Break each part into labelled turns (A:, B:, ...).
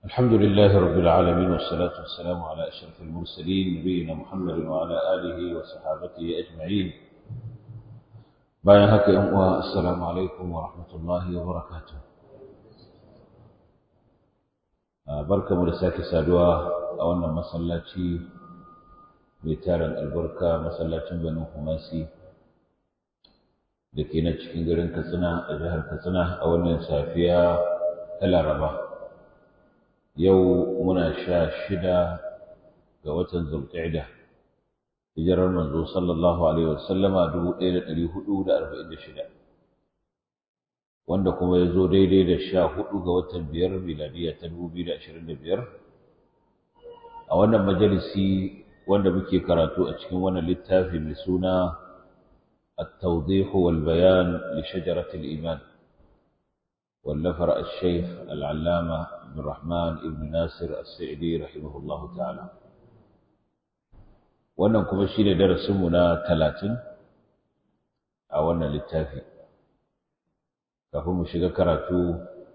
A: الحمد لله رب العالمين والصلاة والسلام على أشرف المرسلين نبينا محمد وعلى آله وصحابته أجمعين bayan haka ‘yan uwa assalamu alaikum wa rahmatullahi wa barakatuh barka mu da sake saduwa a wannan masallaci mai tarin albarka masallacin banin kumasi da ke na cikin garin katsina a jihar katsina a wannan safiya ta laraba yau muna sha shida ga watan zulqa'ida hijirar manzo sallallahu alaihi wasallama dubu ɗaya da ɗari hudu da arba'in da shida wanda kuma ya zo daidai da sha hudu ga watan biyar miladiya ta dubu biyu da ashirin da biyar a wannan majalisi wanda muke karatu a cikin wannan littafi mai suna التوضيح والبيان لشجرة الإيمان واللفر الشيخ العلامة عبد الرحمن بن ناصر السعدي رحمه الله تعالى wannan kuma shi ne darasinmu na talatin a wannan littafi kafin mu shiga karatu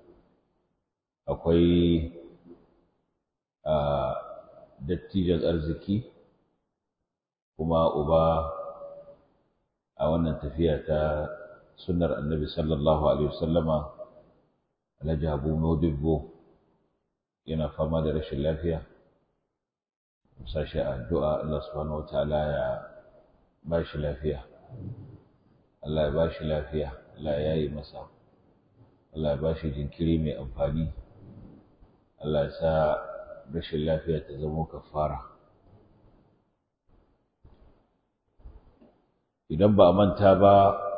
A: akwai a dattijan arziki kuma uba a wannan tafiya ta sunnar annabi sallallahu alaihi wasallama alhaji abu modibbo yana fama da rashin lafiya sashi addu'a Allah subhanahu wataala ya ba shi lafiya Allah ya ba shi lafiya Allah ya yi masa Allah ya ba shi jinkiri mai amfani Allah ya sa rashin lafiya ta zama kafara idan ba a manta ba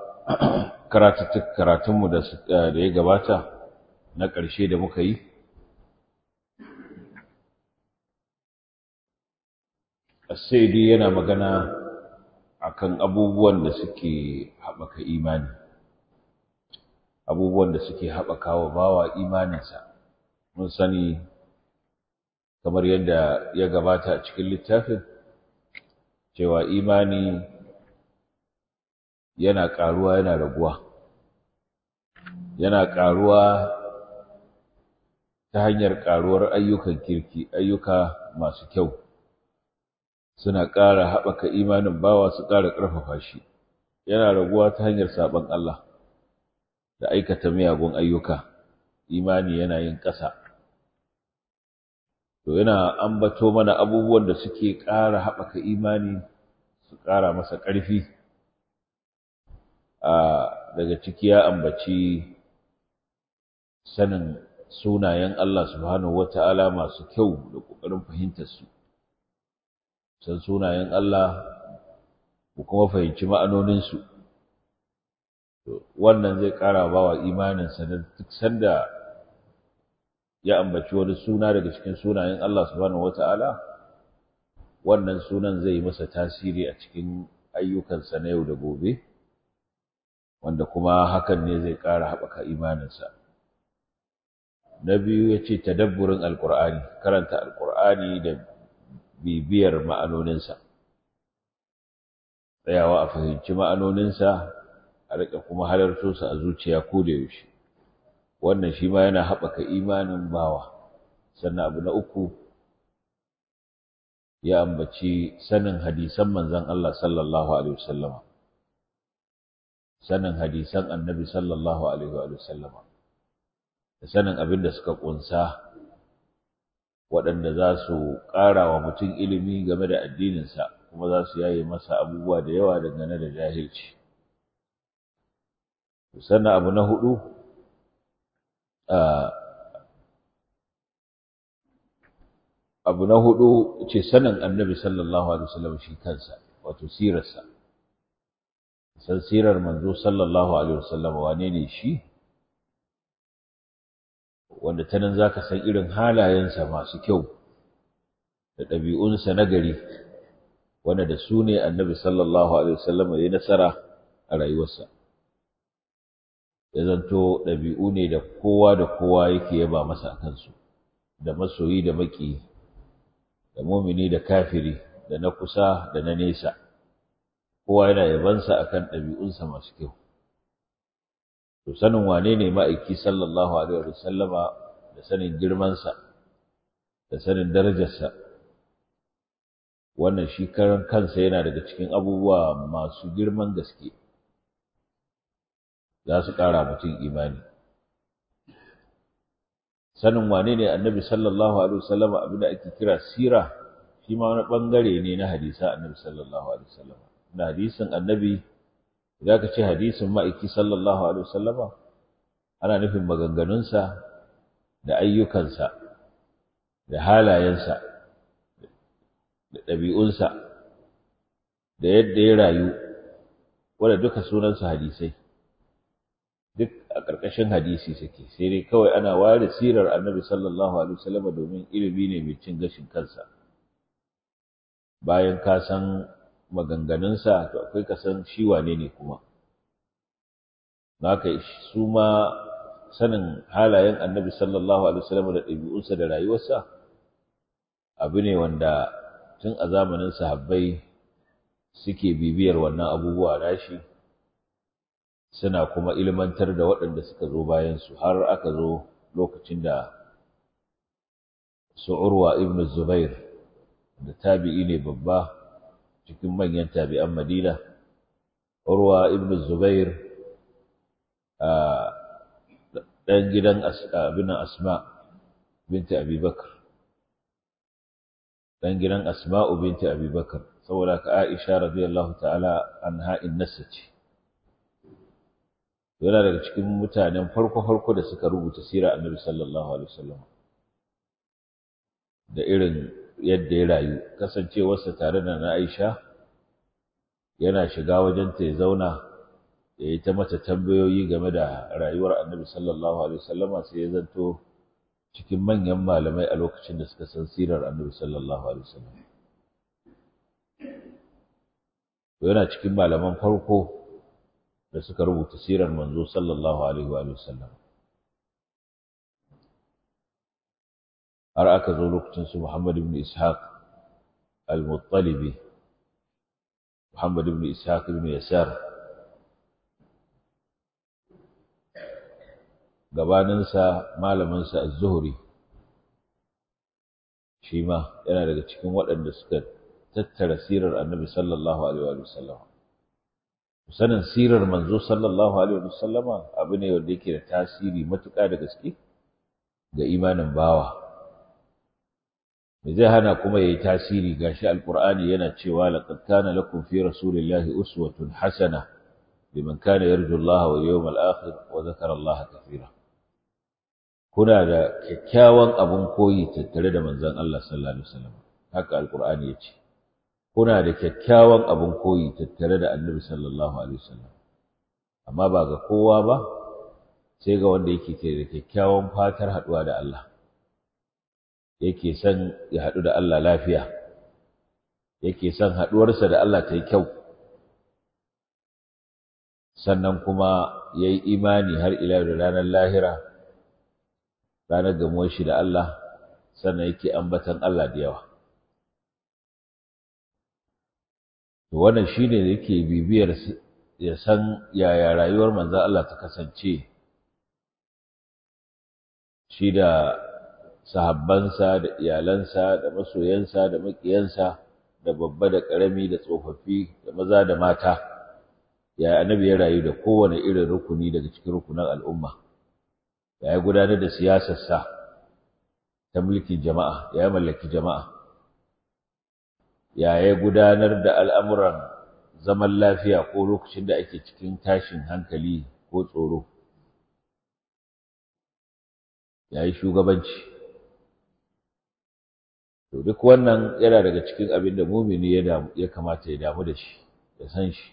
A: karatunmu da ya gabata na ƙarshe da muka yi Saidi yana magana akan abubuwan da suke haɓaka imani abubuwan da suke haɓaka wa bawa imaninsa mun sani kamar yadda ya gabata a cikin littafin cewa imani yana ƙaruwa yana raguwa yana ƙaruwa ta hanyar ƙaruwar ayyukan kirki ayyuka masu kyau suna ƙara haɓaka imanin bawa su ƙara ƙarfafa shi yana raguwa ta hanyar saɓon Allah da aikata miyagun ayyuka imani yana yin ƙasa to yana ambato mana abubuwan da suke ƙara haɓaka imani su ƙara masa ƙarfi a daga ciki ya ambaci sanin sunayen Allah subhanahu wata'ala masu kyau da ƙoƙarin fahimtar su san sunayen Allah ku kuma fahimci ma'anoninsu wannan zai ƙara ba wa imaninsa da duk sanda ya ambaci wani suna daga cikin sunayen Allah subhanahu wata'ala wannan sunan zai yi masa tasiri a cikin ayyukansa na yau da gobe wanda kuma hakan ne zai ƙara haɓaka imaninsa na biyu ya ce tadabburin alƙur'ani karanta alƙur'ani da bibiyar ma'anoninsa tsayawa a fahimci ma'anoninsa a riƙa kuma halarto su a zuciya ko da yaushe wannan shi ma yana haɓaka imanin bawa sannan abu na uku ya ambaci sanin hadisan manzon Allah sallallahu alaihi wasallama sanin hadisan annabi sallallahu alaihi wasallama da sanin abin da suka ƙunsa waɗanda za su ƙara wa mutum ilimi game da addininsa kuma za su yaye masa abubuwa da yawa dangane da jahilci sannan abu na hudu abu na hudu ce sanin annabi sallallahu alaihi wasallam shi kansa wato sirarsa san sirar manzo sallallahu alaihi wasallam wane ne shi wanda ta nan za ka san irin halayensa masu kyau da ɗabi'unsa na gari wanda da su ne annabi sallallahu alaihi wasallam ya yi nasara a rayuwarsa ya zanto ɗabi'u ne da kowa da kowa yake yaba masa a kansu da masoyi da maƙi da mumini da kafiri da na kusa da na nesa kowa yana yabansa akan ɗabi'unsa masu kyau to sanin wane ne ma'aiki sallallahu alaihi wa sallama da sanin girmansa da sanin darajarsa wannan shi karan kansa yana daga cikin abubuwa masu girman gaske za su ƙara mutum imani sanin wane ne annabi sallallahu alaihi wasallam abin da ake kira sira shi ma wani bangare ne na hadisa annabi sallallahu alaihi wasallam da hadisin annabi idan ka ce hadisin ma'aiki sallallahu alaihi wasallama ana nufin maganganunsa da ayyukansa da halayensa da ɗabi'unsa da yadda ya rayu wanda duka sunansa hadisai duk a ƙarƙashin hadisi suke sai dai kawai ana ware sirar annabi sallallahu alaihi wasallam domin ilimi ne mai cin gashin kansa bayan ka san maganganunsa to akwai ka san shi wane ne kuma haka su ma sanin halayen annabi sallallahu alaihi wasallam da ɗabi'unsa da rayuwarsa abu ne wanda tun a zamanin sahabbai suke bibiyar wannan abubuwa nashi suna kuma ilmantar da waɗanda suka zo bayansu har aka zo lokacin da su urwa ibn zubair da tabi'i ne babba cikin manyan tabi'an madina urwa ibn zubair ɗan gidan abin asma binti abubakar ɗan gidan asma'u binti abubakar saboda ka aisha radiyallahu ta'ala anha innasa ce yana daga cikin mutanen farko-farko da suka rubuta sirar annabi sallallahu alaihi wasallam da irin yadda ya rayu kasancewarsa tare da na Aisha yana shiga wajen ta ya zauna ya yi ta mata tambayoyi game da rayuwar annabi sallallahu alaihi wasallam sai ya zanto cikin manyan malamai a lokacin da suka san sirar annabi sallallahu alaihi wasallam yana cikin malaman farko da suka rubuta sirar manzo sallallahu alaihi wa sallam har aka zo lokacin su Muhammad ibn Ishaq al-Muttalibi Muhammad ibn Ishaq ibn Yasar gabaninsa malaminsa az-Zuhri shi ma yana daga cikin waɗanda suka tattara sirar annabi sallallahu alaihi wa sallam sanin sirar manzo sallallahu alaihi wa sallama abu ne wanda yake da tasiri matuƙa da gaske ga imanin bawa me zai hana kuma yayi tasiri gashi alqur'ani yana cewa laqad kana lakum fi rasulillahi uswatun hasana liman kana yarju Allah wal yawmal akhir wa dhakara Allah kathira kuna da kyakkyawan abun koyi tattare da manzon Allah sallallahu alaihi wasallam haka alqur'ani yace kuna da kyakkyawan abun koyi tattare da annabi sallallahu alaihi wasallam amma ba ga kowa ba sai ga wanda yake da kyakkyawan fatar haduwa da Allah yake son ya haɗu da Allah lafiya yake son haɗuwarsa da Allah ta yi kyau sannan kuma ya yi imani har ila da ranar lahira ranar gamuwar shi da Allah sannan yake ambatan Allah da yawa to wannan shi ne yake bibiyar ya san yaya rayuwar manzan Allah ta kasance shi da sahabbansa da iyalansa da masoyansa da maƙiyansa da babba da ƙarami da tsofaffi da maza da mata ya annabi ya rayu da kowane irin rukuni daga cikin rukunan al'umma ya yi gudanar da siyasarsa ta mulkin jama'a ya mallaki jama'a ya yi gudanar da al'amuran zaman lafiya ko lokacin da ake cikin tashin hankali ko tsoro ya yi shugabanci to duk wannan yana daga cikin abin da mumini ya kamata ya damu da shi ya san shi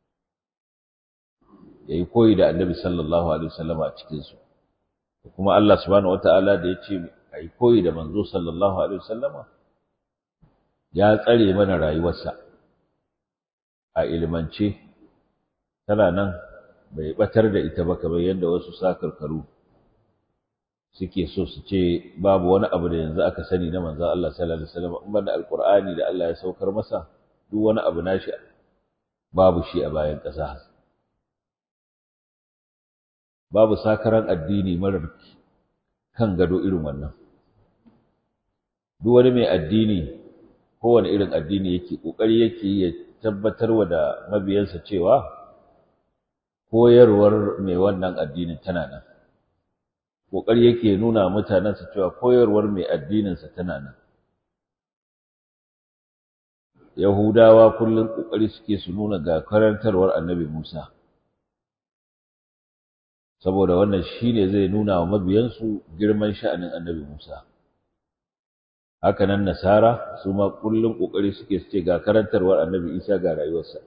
A: ya yi koyi da annabi sallallahu alaihi wasallam a cikinsu kuma Allah subhanahu wata'ala da ya ce a yi koyi da manzo sallallahu alaihi wasallama ya tsare mana rayuwarsa a ilimance tana nan bai batar da ita ba kamar yadda wasu sakarkaru suke so su ce babu wani abu da yanzu aka sani na manzon Allah sallallahu alaihi wasallam in banda alqur'ani da Allah ya saukar masa duk wani abu nashi babu shi a bayan ƙasa babu sakaran addini marar kan gado irin wannan duk wani mai addini kowane irin addini yake kokari yake ya tabbatarwa da mabiyansa cewa koyarwar mai wannan addinin tana nan kokari yake nuna mutanensa cewa koyarwar mai addininsa tana nan Yahudawa kullum kokari suke su nuna ga karantarwar Annabi Musa saboda wannan shine zai nuna wa mabiyansu girman sha'anin Annabi Musa haka nan Nasara su ma kullum kokari suke su ce ga karantarwar Annabi Isa ga rayuwarsa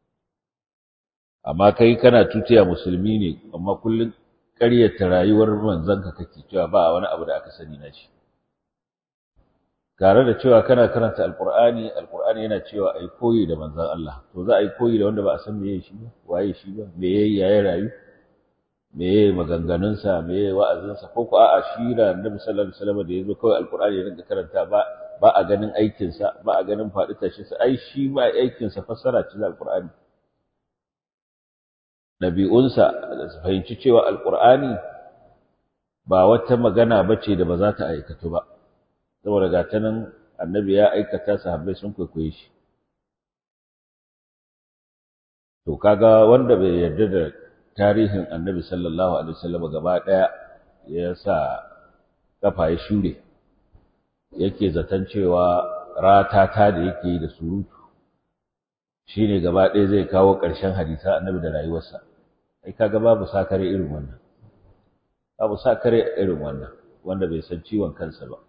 A: amma kai kana tutiya musulmi ne amma kullum ƙaryata rayuwar manzanka kake cewa ba wani abu da aka sani na shi tare da cewa kana karanta alqur'ani alqur'ani yana cewa ai koyi da manzon Allah to za a yi koyi da wanda ba a san meye shi ba waye shi ba me yayi yayi rayu me yayi maganganun sa me yayi wa'azin sa ko ko a'a shi da Annabi sallallahu alaihi wasallam da yazo kawai alqur'ani ya rinka karanta ba ba a ganin aikin sa ba a ganin faɗi tashin sa ai shi ba aikin sa fassara ce da alqur'ani ɗabi'unsa da su fahimci cewa alqur'ani ba wata magana bace da ba za ta aikatu ba saboda ga ta nan annabi ya aikata sahabbai sun kwaikwaye shi to kaga wanda bai yarda da tarihin annabi sallallahu alaihi wasallam gaba daya ya sa kafa ya shure yake zaton cewa ratata da yake yi da surutu shine gaba ɗaya zai kawo ƙarshen hadisa annabi da rayuwarsa ai kaga babu sakare irin wannan babu sakare irin wannan wanda bai san ciwon kansa ba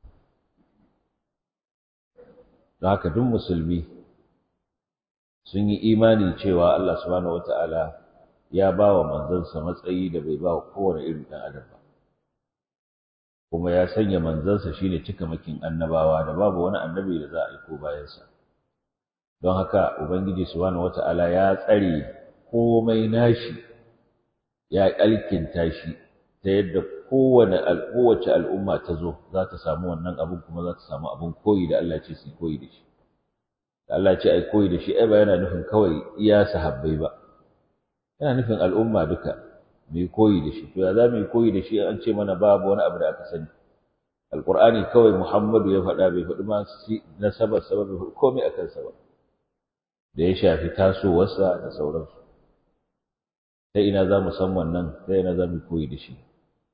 A: don haka duk musulmi sun yi imani cewa Allah subhanahu wata'ala ya ba wa manzansa matsayi da bai ba wa kowane irin ɗan adam ba kuma ya sanya manzansa shine cikamakin annabawa da babu wani annabi da za a aiko bayansa don haka ubangiji subhanahu wata'ala ya tsare komai nashi ya alkinta shi ta yadda kowane kowace al'umma ta zo za ta samu wannan abun kuma za ta samu abun koyi da Allah ce su koyi da shi da Allah ce ai koyi da shi ai ba yana nufin kawai iya sahabbai ba yana nufin al'umma duka mu yi koyi da shi to ya za mu yi koyi da shi an ce mana babu wani abu da aka sani alqur'ani kawai Muhammadu ya faɗa bai faɗi ma nasabar sa bai faɗi komai akan sa ba da ya shafi tasowarsa da sauransu ta ina za mu san wannan ta ina za mu koyi da shi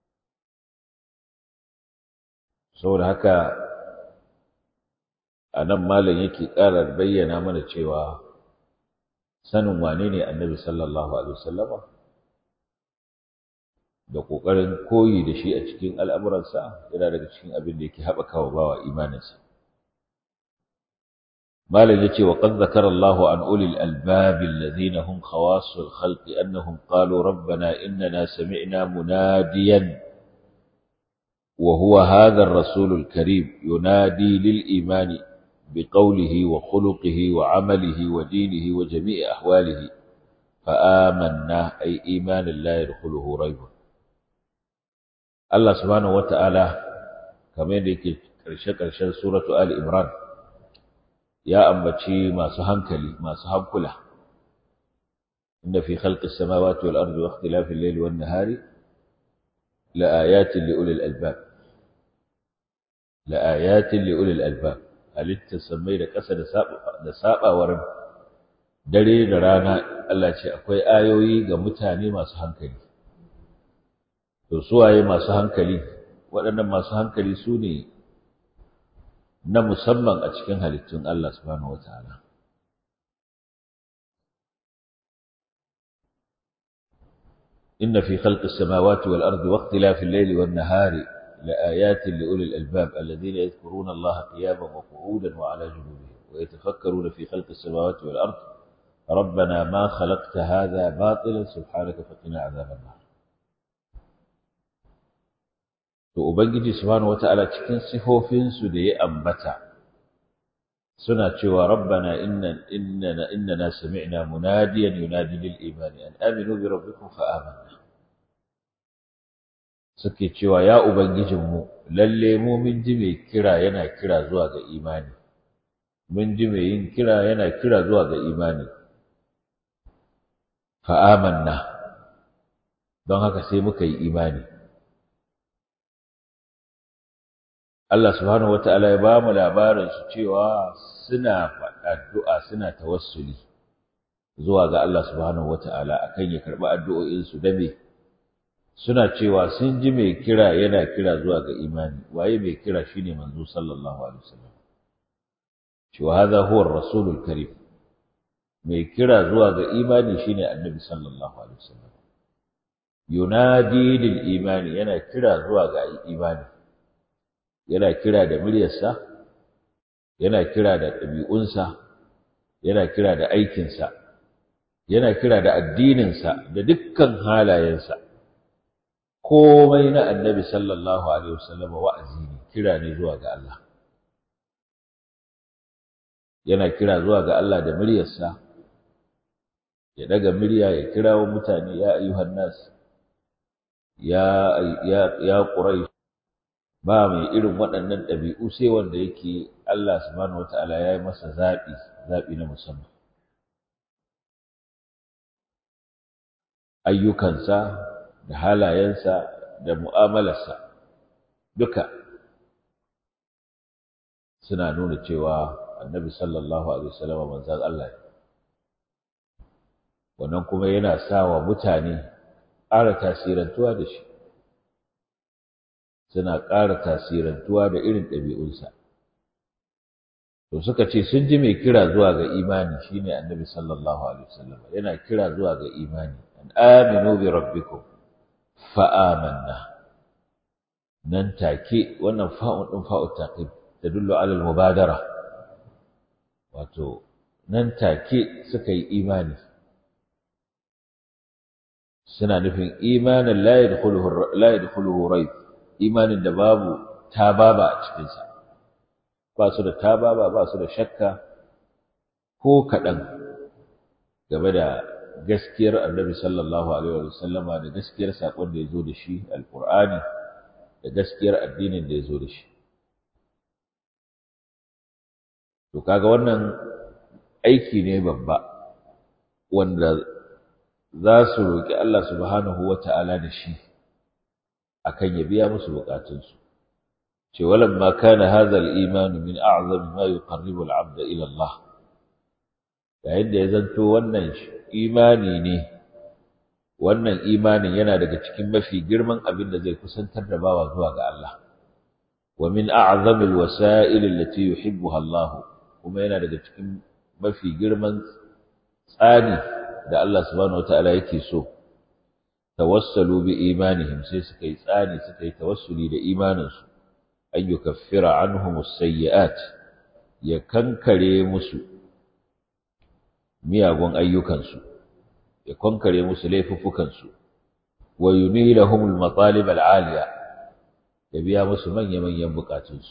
A: saboda haka a nan malam yake ƙara bayyana mana cewa sanin wane ne annabi sallallahu alaihi wasallama da ƙoƙarin koyi da shi a cikin al'amuransa yana daga cikin abin da yake haɓaka wa bawa imaninsa malam yace wa qad zakara Allahu an ulil albab alladhina hum khawasul khalqi annahum qalu rabbana innana sami'na munadiyan وهو هذا الرسول الكريم ينادي للإيمان بقوله وخلقه وعمله ودينه وجميع أحواله فآمنا أي إيمان لا يدخله ريب الله سبحانه وتعالى كما يدك كرشة كرشة سورة آل إمران يا أمبتشي ما سهنكلي ما سهنكله إن في خلق السماوات والأرض واختلاف الليل والنهار لآيات لأولي الألباب لآيات لأولي الألباب halitta sammai da ƙasa da saɓawar dare da rana Allah ce akwai ayoyi ga mutane masu hankali to suwaye masu hankali waɗannan masu hankali su ne na musamman a cikin halittun Allah subhanahu wataala إن في خلق السماوات والأرض واختلاف الليل والنهار لآيات لأولي الألباب الذين يذكرون الله قياما وقعودا وعلى جنوبهم ويتفكرون في خلق السماوات والأرض ربنا ما خلقت هذا باطلا سبحانك فقنا عذاب النار to ubangiji subhanahu wataala cikin sifofinsu da ya ambata suna cewa rabbana inna innana innana sami'na munadiyan yunadi lil imani an aminu bi rabbikum fa amanna suke cewa ya ubangijinmu lalle mu mun ji mai kira yana kira zuwa ga imani mun ji mai yin kira yana kira zuwa ga imani fa amanna don haka sai muka yi imani Allah subhanahu wata'ala ya ba mu labarin su cewa suna addu'a suna tawassuli zuwa ga Allah subhanahu wata'ala akan ya karɓi addu'o'in su da me suna cewa sun ji mai kira yana kira zuwa ga imani waye mai kira shine manzo sallallahu alaihi wasallam cewa hadha huwa ar-rasulul karim mai kira zuwa ga imani shine annabi sallallahu alaihi wasallam yunadi lil imani yana kira zuwa ga imani yana kira da muryarsa yana kira da ɗabi'unsa yana kira da aikinsa yana kira da addininsa da dukkan halayensa komai na annabi sallallahu alaihi wasallam wa'azi ne kira ne zuwa ga Allah yana kira zuwa ga Allah da muryarsa ya daga murya ya kirawo mutane ya ayyuhan nas ya ya ya quraish ba mai irin waɗannan ɗabi'u sai wanda yake Allah subhanahu wataala ya yi masa zaɓi zaɓi na musamman ayyukansa da halayensa da mu'amalarsa duka suna nuna cewa annabi sallallahu alaihi wasallam manzon Allah ne wannan kuma yana sa wa mutane ƙara tasirantuwa da shi suna ƙara tasirantuwa da irin ɗabi'unsa to suka ce sun ji mai kira zuwa ga imani shine annabi sallallahu alaihi wasallam yana kira zuwa ga imani an aminu bi rabbikum fa amanna nan take wannan fa'un din fa'u taqib tadullu ala al mubadara wato nan take suka yi imani suna nufin imanin la yadkhuluhu la yadkhuluhu rayb imanin da babu tababa a cikin sa ba su da tababa ba su da shakka ko kaɗan game da gaskiyar annabi sallallahu alaihi wa sallama da gaskiyar saƙon da ya zo da shi alƙur'ani da gaskiyar addinin da ya zo da shi to kaga wannan aiki ne babba wanda za su roƙi Allah subhanahu wa ta'ala da shi akan ya biya musu buƙatunsu ce walamma kana hadha al-iman min a'zam ma yuqarribu al-'abda ila Allah yayin da ya zanto wannan imani ne wannan imanin yana daga cikin mafi girman abin da zai kusantar da bawa zuwa ga Allah wa min a'zam al-wasa'il allati yuhibbuha Allah kuma yana daga cikin mafi girman tsani da Allah subhanahu wataala yake so tawassalu bi imanihim sai suka yi tsani suka yi tawassuli da imaninsu an yukaffira anhum as-sayyi'at ya kankare musu miyagun ayyukansu ya kankare musu laifuffukansu wa yunilahum al-matalib al-aliya ya biya musu manya-manyan bukatunsu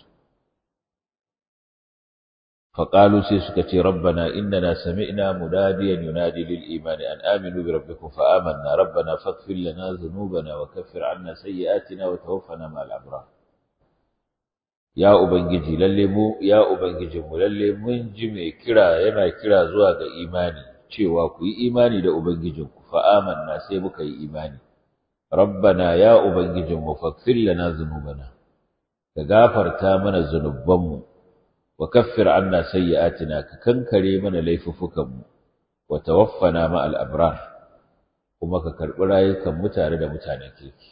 A: فقالوا سيسكت ربنا إننا سمعنا مناديا ينادي للإيمان أن آمنوا بربكم فآمنا ربنا فاغفر لنا ذنوبنا وكفر عنا سيئاتنا وتوفنا مع الأبرار يا أبنجي للمو يا أبنجي للي من جمع كرا ينا كرا زواج إيماني cewa ku yi imani da ubangijinku fa amanna sai muka yi imani rabbana ya ubangijinmu faghfir lana dhunubana ka gafarta mana zunubanmu وكفر عنا سيئاتنا ككنكري من ليففكم وتوفنا مع الأبرار kuma ka karɓi rayukanmu tare da mutanen kirki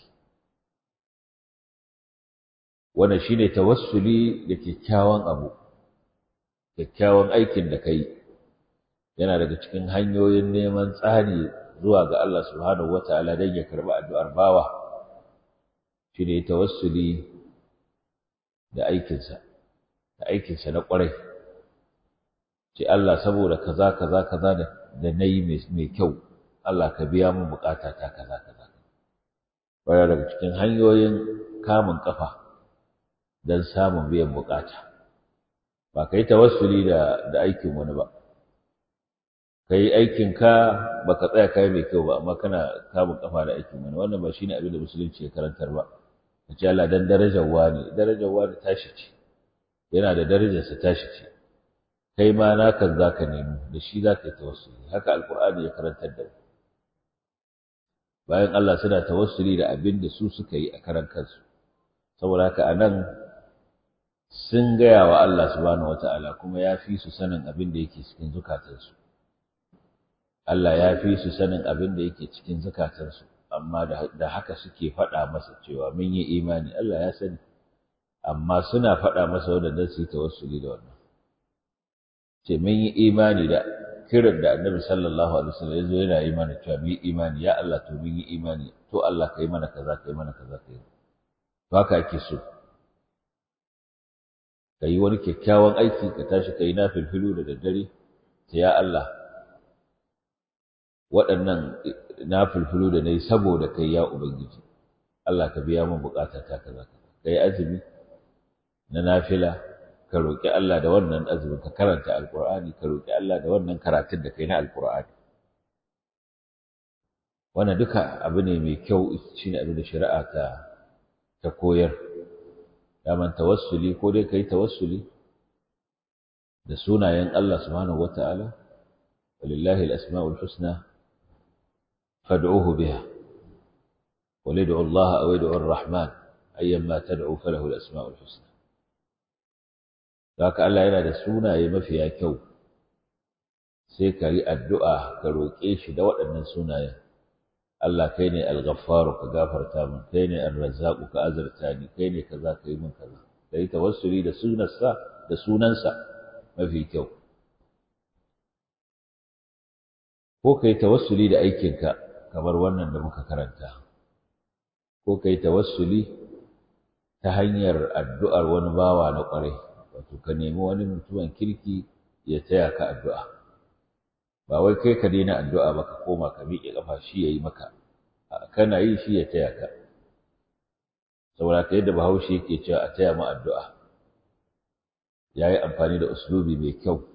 A: wannan shine tawassuli da kyakkyawan abu kyakkyawan aikin da kai yana daga cikin hanyoyin neman tsari zuwa ga Allah subhanahu wataala don ya karɓi addu'ar bawa shine tawassuli da aikinsa da aikinsa na ƙwarai ce Allah saboda kaza kaza kaza da da nayi mai kyau Allah ka biya min bukata ta kaza kaza waya daga cikin hanyoyin kamun kafa dan samun biyan bukata ba kai tawassuli da da aikin wani ba kai aikin ka baka tsaya kai mai kyau ba amma kana kamun kafa da aikin wani wannan ba shine abin da musulunci ya karantar ba ce Allah dan darajar wani darajar wani tashi ce yana da darajarsa tashi ce kai ma nakan za ka nemi da shi za ka yi tawassuli haka alkur'ani ya karantar da mu bayan Allah suna tawassuli da abin da su suka yi a karan kansu saboda haka anan sun gaya wa Allah subhanahu wata'ala kuma ya fi su sanin abin da yake cikin zukatansu Allah ya fi su sanin abin da yake cikin zukatansu amma da haka suke faɗa masa cewa mun yi imani Allah ya sani amma suna faɗa masa wanda dan su yi tawassuli da wannan ce mun yi imani da kiran da annabi sallallahu alaihi wasallam yazo yana yi mana cewa mun yi imani ya Allah to mun yi imani to Allah kai mana kaza kai mana kaza kai to haka ake so ka yi wani kyakkyawan aiki ka tashi ka yi nafilfilu da daddare ta ya Allah waɗannan nafilfilu da na yi saboda kai ya Ubangiji Allah ka biya min bukata ta kaza kaza ka yi azumi na nafila ka roƙi Allah da wannan azumin ka karanta alƙur'ani ka roƙi Allah da wannan karatun da kai na alƙur'ani wannan duka abu ne mai kyau shine abin da shari'a ta ta koyar daman tawassuli ko dai kai tawassuli da sunayen Allah subhanahu wata'ala walillahi al-asma'ul husna fad'uhu biha ولدعوا الله أو ادعوا الرحمن أيما تدعو فله الأسماء الحسنى ذاك الله yana da sunaye mafiya kyau sai ka yi addu'a ka roƙe shi da waɗannan sunayen Allah kai ne al-ghaffaru ka gafarta min kai ne ar-razzaqu ka azarta ni kai ne kaza ka yi min kaza kai tawassuli da sunansa da sunansa mafi kyau ko kai tawassuli da aikinka kamar wannan da muka karanta ko kai tawassuli ta hanyar addu'ar wani bawa na ƙwarai wato ka nemi wani mutumin kirki ya taya ka addu'a ba wai kai ka daina addu'a ba ka koma ka miƙe ƙafa shi ya yi maka kana yi shi ya taya ka saboda ka yadda bahaushe yake cewa a taya mu addu'a ya yi amfani da uslubi mai kyau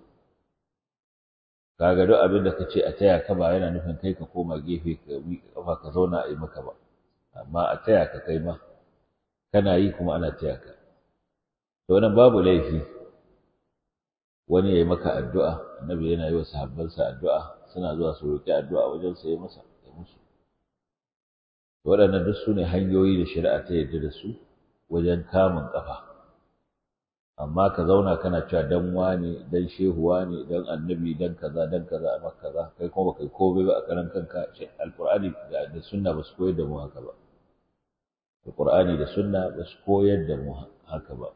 A: kaga duk abin da ka ce a taya ka ba yana nufin kai ka koma gefe ka miƙe ƙafa ka zauna a yi maka ba amma a taya ka kai ma kana yi kuma ana taya ka to wannan babu laifi wani ya yi maka addu'a annabi yana yi wa sahabbansa addu'a suna zuwa su roƙi addu'a wajen sa yi masa ya musu waɗannan duk su ne hanyoyi da shari'a ta yarda da su wajen kamun ƙafa amma ka zauna kana cewa dan wane dan shehuwa ne dan annabi dan kaza dan kaza amma kaza kai kuma baka komai ba a karan kanka alqur'ani da sunna ba su koyar da mu haka ba alqur'ani da sunna ba su koyar da mu haka ba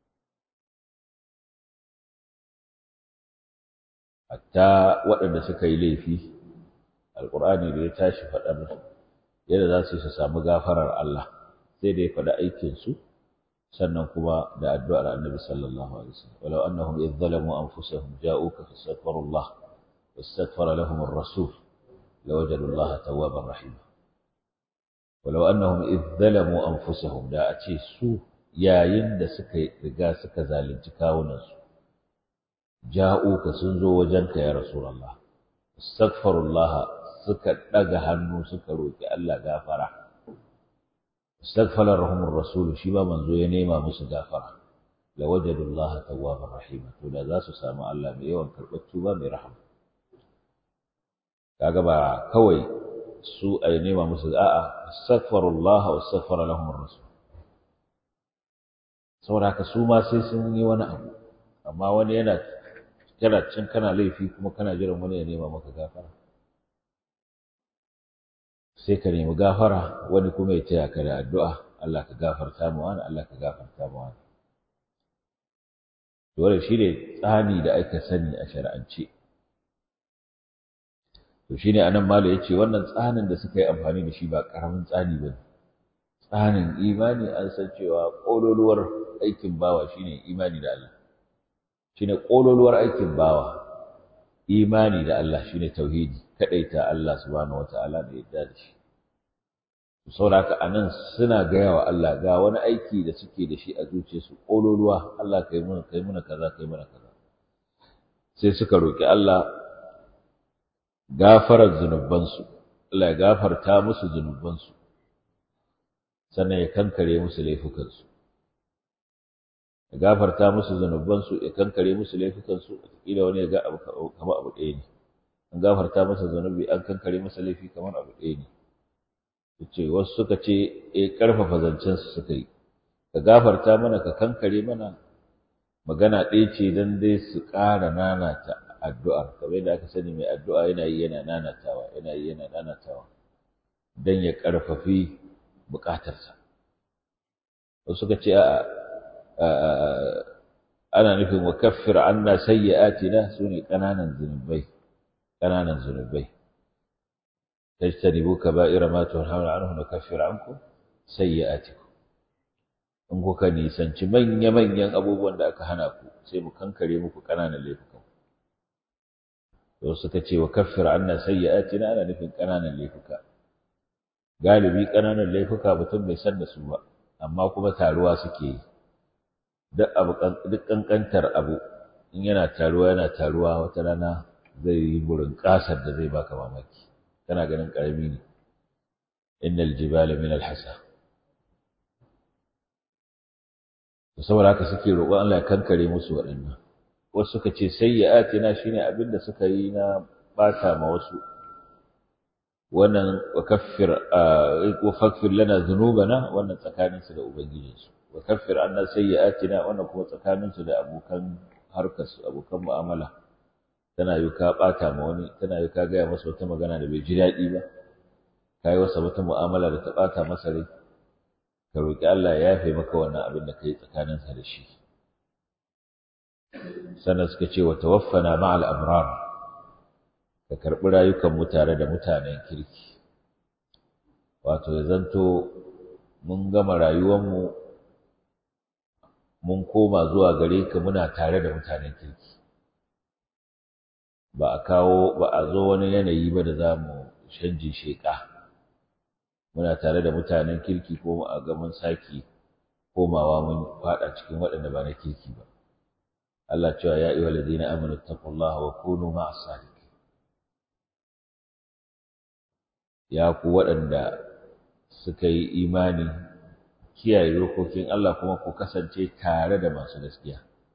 A: hatta waɗanda suka yi laifi alqur'ani da ya tashi faɗar yadda za su yi su samu gafarar Allah sai da ya faɗi aikinsu sannan kuma da addu'ar annabi sallallahu alaihi wasallam walau annahum idh zalamu anfusahum ja'uka fastaghfirullah wastaghfara lahum ar-rasul lawajadu Allah tawwaban rahim walau annahum idh zalamu anfusahum da a ce su yayin da suka riga suka zalunci kawunansu ja'uka sun zo wajenka ya rasulullah astaghfirullah suka daga hannu suka roki Allah gafara استغفر لهم الرسول shi ba manzo ya nema musu gafara la wajadu Allah tawwabar rahim to da za su samu Allah mai yawan karɓar tuba mai rahama kaga ba kawai su a nema musu a'a astaghfirullah wa astaghfara lahum ar-rasul saboda haka su ma sai sun yi wani abu amma wani yana kana cin kana laifi kuma kana jiran wani ya nema maka gafara sai ka nemi gafara wani kuma ya taya ka da addu'a Allah ka gafarta mu wani Allah ka gafarta mu wani dole shi ne tsani da aka sani a shari'ance to shine anan malo yace wannan tsanin da suka yi amfani da shi ba karamin tsani bane tsanin imani an san cewa kololuwar aikin bawa shine imani da Allah shine kololuwar aikin bawa imani da Allah shine tauhidi kadaita Allah subhanahu wataala da yadda da shi saboda haka anan suna gaya wa Allah ga wani aiki da suke da shi a zuciyarsu kololuwa Allah kai muna kai muna kaza kai muna kaza sai suka roki Allah gafarar zunubansu Allah ya gafarta musu zunubansu sannan ya kankare musu laifukansu ya gafarta musu zunubansu ya kankare musu laifukansu kila wani ya ga abu kamar abu ɗaya ne an gafarta masa zunubi an kankare masa laifi kamar abu ɗaya ne ce wasu suka ce eh karfafa zancen su suka yi ka gafarta mana ka kankare mana magana ɗaya ce don dai su ƙara nanata addu'ar kamar yadda aka sani mai addu'a yana yi yana nanatawa yana yi yana nanatawa don ya ƙarfafi buƙatarsa wasu suka ce a ana nufin wa kaffir anna sayyi'atina su ne ƙananan zunubai ƙananan zunubai tajtanibu kaba'ira ma tunhauna anhu nukaffir ankum sayyi'atikum in kuka nisanci manya-manyan abubuwan da aka hana ku sai mu kankare muku ƙananan laifukan to suka ce wa kaffir anna sayyi'atina ana nufin ƙananan laifuka galibi ƙananan laifuka mutum bai san da su ba amma kuma taruwa suke yi duk abu duk kankantar abu in yana taruwa yana taruwa wata rana zai yi burin ƙasar da zai baka mamaki kana ganin ƙarami ne innal jibala min al-hasa saboda haka suke roƙon Allah ya kankare musu waɗannan wasu suka ce sayyi'atina shine abin da suka yi na bata ma wasu wannan wa kaffir wa faghfir lana dhunubana wannan tsakanin su da ubangijin su wa kaffir anna sayyi'atina wannan kuma tsakanin su da abokan harkar su abokan mu'amala tana yi ka bata ma wani tana yi ka gaya masa wata magana da bai ji daɗi ba kai wasa wata mu'amala da ta bata masa rai ka roƙi Allah ya yafe maka wannan abin da kai tsakaninsa da shi sannan suka ce wa tawaffana ma'al abrar ka karɓi rayukan mu tare da mutanen kirki wato ya zanto mun gama rayuwanmu mun koma zuwa gare ka muna tare da mutanen kirki ba a kawo ba a zo wani yanayi ba da za mu canji sheƙa muna tare da mutanen kirki ko a ga mun saki komawa mun fada cikin waɗanda ba na kirki ba Allah cewa ya ayyuhal ladina amanu taqullaha wa kunu ma'as sadiqin ya ku waɗanda suka yi imani kiyaye dokokin Allah kuma ku kasance tare da masu gaskiya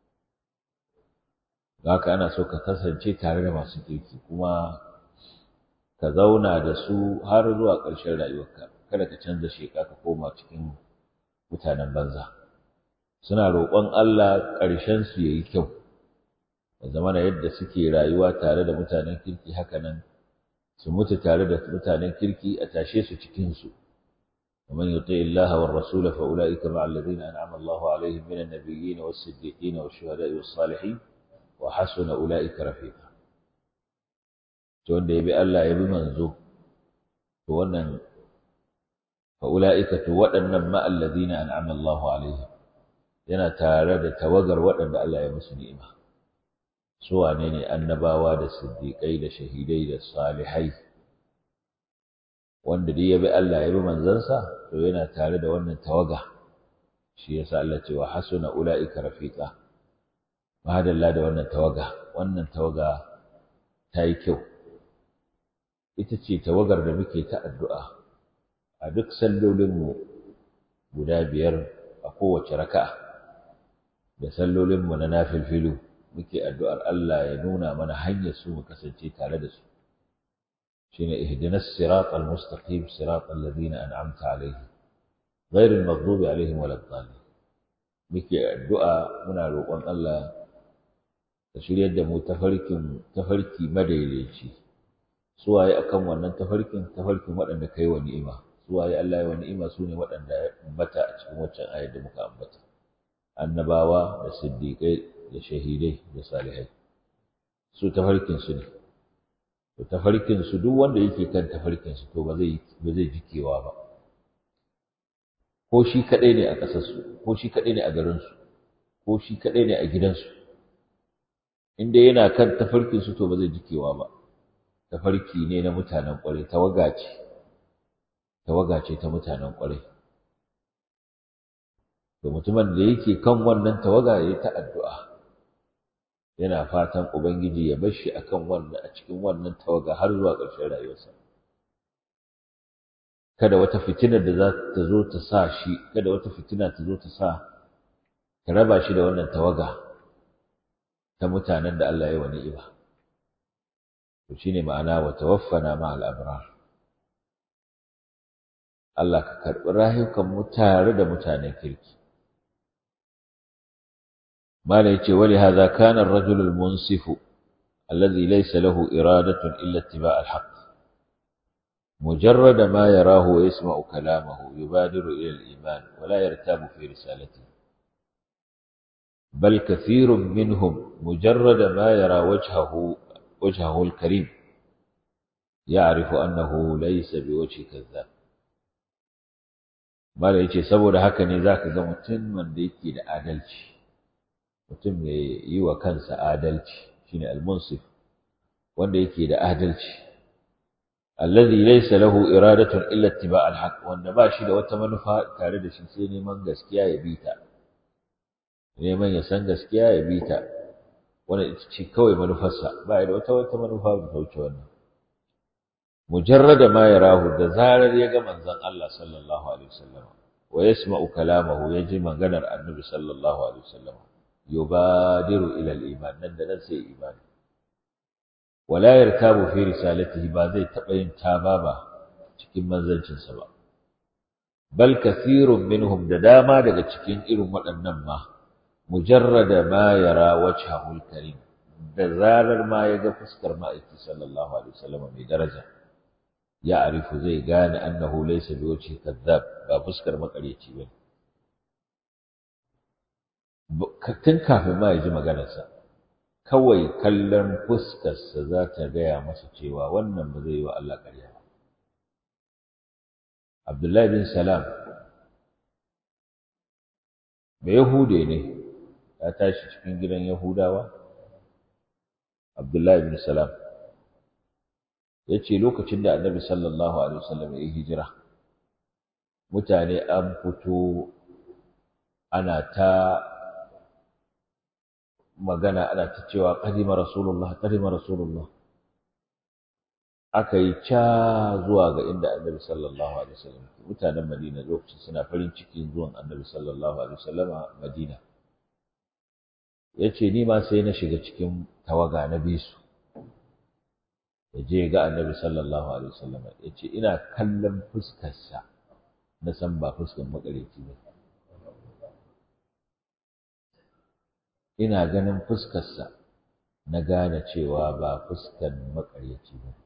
A: haka ana so ka kasance tare da masu kirki kuma ka zauna da su har zuwa ƙarshen rayuwarka kada ka canza sheka ka koma cikin mutanen banza suna roƙon Allah ƙarshen su yayi kyau da zamana yadda suke rayuwa tare da mutanen kirki haka nan su mutu tare da mutanen kirki a tashe su cikin su ومن يطع الله والرسول فأولئك مع الذين أنعم الله عليهم من النبيين والصديقين والشهداء والصالحين وحسن أولئك رفيقا to wanda ya bi Allah ya bi manzo to wannan fa ulaika to waɗannan ma alladhina an'ama Allahu alaihim yana tare da tawagar waɗanda Allah ya musu ni'ima su wane ne annabawa da siddiqai da shahidai da salihai wanda dai ya bi Allah ya bi manzansa to yana tare da wannan tawaga shi yasa Allah ce wa hasuna ulaika rafiqa madalla da wannan tawaga wannan tawaga ta yi kyau ita ce tawagar da muke ta addu'a a duk sallolinmu guda biyar a kowace raka'a da sallolinmu na nafilfilu muke addu'ar Allah ya nuna mana hanyar su mu kasance tare da su shine ihdinas siratal mustaqim siratal ladina an'amta alaihim ghairil maghdubi alaihim waladdallin muke addu'a muna roƙon Allah ka shiryar da mu tafarkin tafarki madaidaici suwaye akan wannan tafarkin tafarkin waɗanda kai wa ni'ima suwaye Allah ya wa ni'ima sune waɗanda ya ambata a cikin waccan ayar da muka ambata annabawa da siddiqai da shahidai da salihai su tafarkin su ne to tafarkin su duk wanda yake kan tafarkin su to ba zai ba zai jikewa ba ko shi kadai ne a ƙasar su ko shi kadai ne a garin su ko shi kadai ne a gidansu in dai yana kan tafarkin su to ba zai jikewa ba tafarki ne na mutanen ƙwarai tawaga ce tawaga ce ta mutanen ƙwarai to mutumin da yake kan wannan tawaga ya ta addu'a yana fatan ubangiji ya bar shi akan wannan a cikin wannan tawaga har zuwa ƙarshen rayuwarsa kada wata fitinar da za ta zo ta sa shi kada wata fitina ta zo ta sa ta raba shi da wannan tawaga ta mutanen da Allah ya wa ni'ima to shine ma'ana wa tawaffana ma'al abrar Allah ka karɓi rayukan mu tare da mutanen kirki mala yace wali hadha kana ar-rajul al-munsif alladhi laysa lahu iradatun illa ittiba' al-haqq مجرد ما يراه ويسمع كلامه يبادر إلى الإيمان ولا يرتاب في رسالته بل كثير منهم مجرد ما يرى وجهه وجهه الكريم يعرف أنه ليس بوجه كذاب mala yace saboda haka ne zaka ga mutum wanda yake da adalci mutum mai yi wa kansa adalci shine al-munsif wanda yake da adalci alladhi laysa lahu iradatun illa ittiba' al-haq wanda ba shi da wata manufa tare da shi sai neman gaskiya ya bi ta neman ya san gaskiya ya bi ta wanda ita ce kawai manufarsa ba da wata wata manufa da ta wuce wannan mujarrada ma yarahu da zarar ya ga manzon Allah sallallahu alaihi wasallam wa yasma'u kalamahu yaji maganar annabi sallallahu alaihi wasallam yubadiru ila al-iman nan da nan sai imani wala yarkabu fi risalatihi ba zai taba yin tababa cikin manzancinsa ba bal kathirun minhum da dama daga cikin irin waɗannan ma mujarrada ma yara wajhahu al-karim da zarar ma ya ga fuskar ma'aiki sallallahu alaihi wasallam mai daraja ya arifu zai gane annahu laysa biwajhi kadhab ba fuskar makareci bane tun kafin ma ya ji maganarsa kawai kallon fuskarsa za ta gaya masa cewa wannan ba zai yi wa Allah ƙarya ba Abdullahi bin Salam ba Yahude ne ya tashi cikin gidan Yahudawa Abdullahi bin Salam ya ce lokacin da annabi sallallahu alaihi wasallam ya yi hijira mutane an fito ana ta magana ana ta cewa qadima rasulullah qadima rasulullah aka yi ca zuwa ga inda annabi sallallahu alaihi wasallam mutanen madina lokacin suna farin cikin zuwan annabi sallallahu alaihi wasallam madina yace ni ma sai na shiga cikin tawaga na bisu ya je ga annabi sallallahu alaihi wasallam ya ce ina kallon fuskarsa na san ba fuskar makareci ba ina ganin fuskarsa na gane cewa ba fuskar makareci ba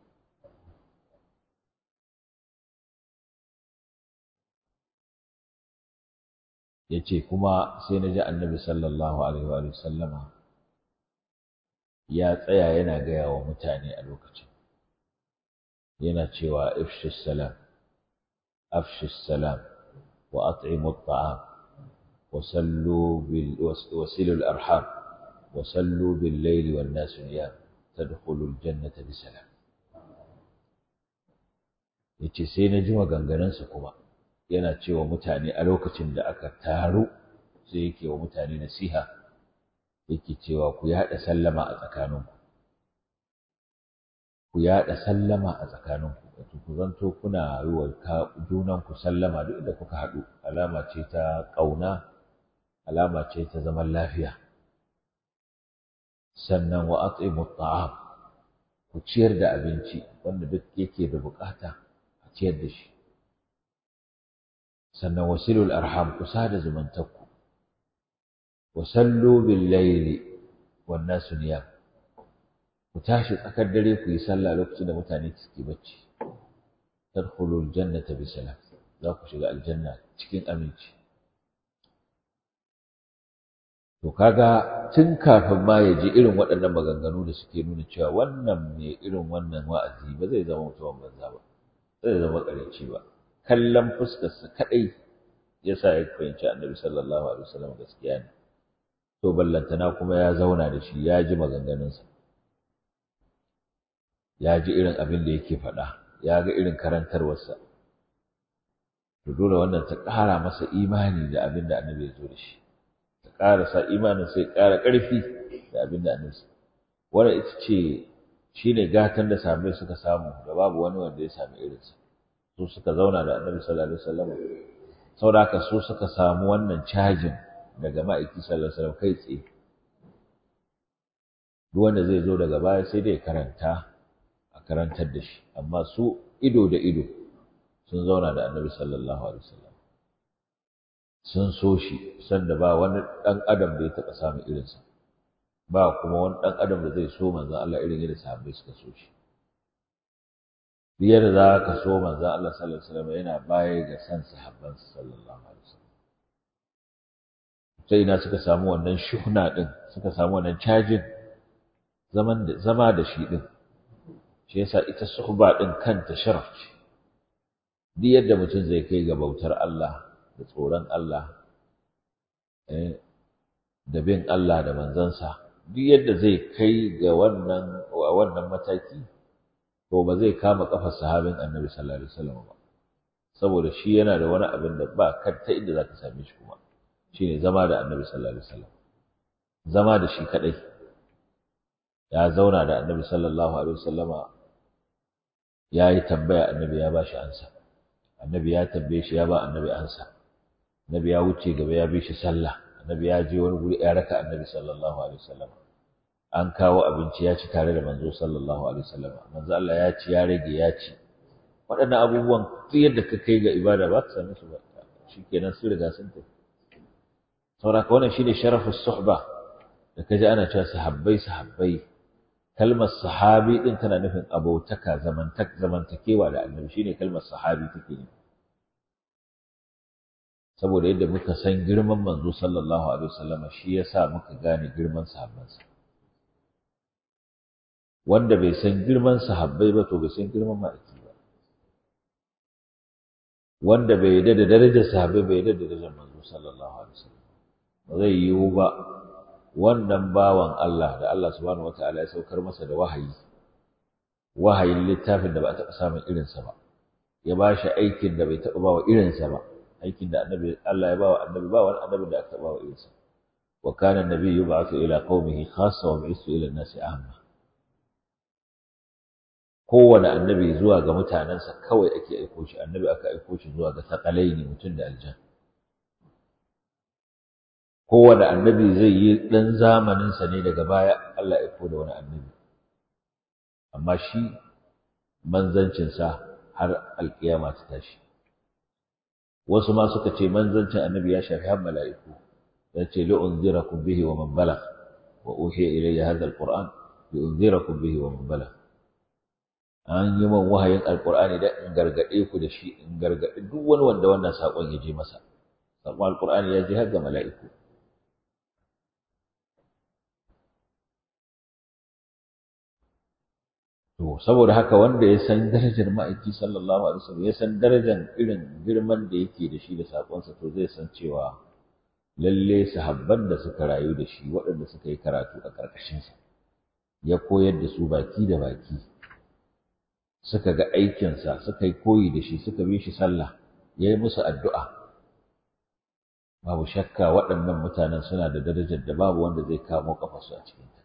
A: ya ce kuma sai na ji annabi sallallahu alaihi wa sallama ya tsaya yana gaya wa mutane a lokacin yana cewa ifshis salam afshis salam wa at'imu at'am wa sallu bil wasilu al arham wa sallu bil layli wan nas niyam tadkhulu al jannata bi salam yace sai na ji maganganunsa kuma yana cewa mutane a lokacin da aka taru sai yake wa mutane nasiha yake cewa ku yaɗa sallama a tsakaninku ku yaɗa sallama a tsakaninku wato ku zanto kuna yi wa junanku sallama duk inda kuka haɗu alama ce ta ƙauna alama ce ta zaman lafiya sannan wa at'imu ta'am ku ciyar da abinci wanda duk yake da bukata a ciyar da shi sannan wasilul arham ku sada zumuntakku wa sallu bil layli wan nasu niyam ku tashi tsakar dare ku yi sallah lokacin da mutane suke bacci tadkhulul jannata bi salam za ku shiga aljanna cikin aminci to kaga tun kafin ma ya ji irin waɗannan maganganu da suke nuna cewa wannan mai irin wannan wa'azi ba zai zama mutumin banza ba zai zama ƙaranci ba kallon fuskarsa kaɗai ya sa ya fahimci annabi sallallahu alaihi wasallam gaskiya ne to ballantana kuma ya zauna da shi ya ji maganganunsa ya ji irin abin da yake faɗa ya ga irin karantarwarsa to dole wannan ta ƙara masa imani da abin da annabi ya zo da shi ta ƙara sa imanin sai ƙara ƙarfi da abin da annabi wannan ita ce shine gatan da sahabbai suka samu da babu wani wanda ya sami irinsa su suka zauna da annabi sallallahu alaihi wasallam saboda haka su suka samu wannan cajin daga ma'aiki sallallahu alaihi wasallam kai tsaye duk wanda zai zo daga baya sai dai karanta a karantar da shi amma su ido da ido sun zauna da annabi sallallahu alaihi wasallam sun so shi sanda ba wani ɗan adam da ya taɓa samun irinsa ba kuma wani ɗan adam da zai so manzon Allah irin yadda sahabbai suka so shi biyar za ka so manzon Allah sallallahu alaihi wasallam yana baya ga san sahabban sallallahu alaihi wasallam sai ina suka samu wannan shuhna din suka samu wannan cajin zaman da zama da shi din shi yasa ita suhba din kanta sharaf ce duk yadda mutum zai kai ga bautar Allah da tsoron Allah da bin Allah da manzansa duk yadda zai kai ga wannan a wannan mataki to ba zai kama kafar sahabin Annabi sallallahu alaihi wasallam ba saboda shi yana da wani abin da ba ta inda zaka same shi kuma shine zama da Annabi sallallahu alaihi wasallam zama da shi kadai ya zauna da Annabi sallallahu alaihi wasallama ya yi tambaya Annabi ya bashi ansa Annabi ya tambaye shi ya ba Annabi ansa Annabi ya wuce gaba ya bi shi sallah Annabi ya je wani guri ya raka Annabi sallallahu alaihi wasallam an kawo abinci ya ci tare da manzo sallallahu alaihi wasallam manzo Allah ya ci ya rage ya ci waɗannan abubuwan duk yadda ka kai ga ibada ba ka same su ba shikenan su riga sun tafi saboda ka wannan shine sharafus suhba da kaji ana cewa sahabbai sahabbai kalmar sahabi din tana nufin abotaka zamantak zamantakewa da annabi shine kalmar sahabi take nufi saboda yadda muka san girman manzo sallallahu alaihi wasallam shi yasa muka gane girman sahabbansa wanda bai san girman sahabbai ba to bai san girman ma'aiki ba wanda bai yarda da darajar sahabbai bai yarda da darajar manzo sallallahu alaihi wasallam ba zai yiwu ba wannan bawan Allah da Allah subhanahu wataala ya saukar masa da wahayi wahayin littafin da ba a taɓa samun irinsa ba ya ba shi aikin da bai taɓa ba wa irinsa ba aikin da annabi Allah ya ba wa annabi ba wani annabi da aka taɓa wa irinsa wa kana annabi yub'athu ila qaumihi khassa wa bi'ithu ila an-nasi amma kowane annabi zuwa ga mutanensa kawai ake aiko shi annabi aka aiko shi zuwa ga ne mutum da aljan kowane annabi zai yi ɗan zamaninsa ne daga baya Allah ya aiko da wani annabi amma shi manzancinsa har alƙiyama ta tashi wasu ma suka ce manzancin annabi ya shafi har mala'iku ya ce li unzirakum bihi wa man balagh wa uhiya ilayya hadha alquran li unzirakum bihi wa man balagh an yi man wahayin alqur'ani da in gargade ku da shi in gargade duk wani wanda wannan sakon ya je masa sakon alqur'ani ya je har ga mala'iku To, saboda haka wanda ya san darajar ma'aiki sallallahu alaihi wasallam ya san darajar irin girman da yake da shi da sakonsa to zai san cewa lalle sahabban da suka rayu da shi waɗanda suka yi karatu a ƙarƙashinsa ya koyar da su baki da baki suka ga aikinsa suka yi koyi da shi suka bi shi sallah ya yi musu addu'a babu shakka waɗannan mutanen suna da darajar da babu wanda zai kamo kafarsu a cikinta